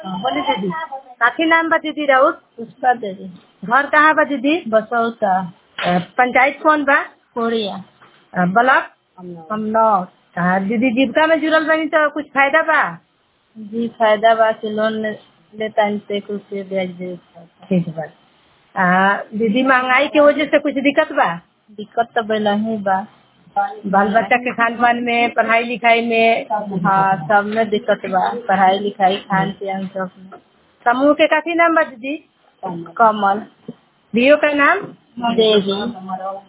बोली दीदी काफी नाम बा दीदी राउत पुष्पा देवी घर कहाँ बा दीदी बसौता अ, पंचायत कौन बा कोरिया अ, ब्लॉक कमनौर अ, दीदी जीविका में जुड़ल बनी तो कुछ फायदा बा जी फायदा बा कि लोन लेता से एक रुपये ब्याज दे ठीक बा अ, दीदी महंगाई के वजह से कुछ दिक्कत बा दिक्कत तो बेला ही बा बाल बच्चा के खान पान में पढ़ाई लिखाई में हाँ सब में दिक्कत बा पढ़ाई लिखाई खान पियन सब में समूह के काफी नाम बा दीदी कमल बीओ का नाम देवी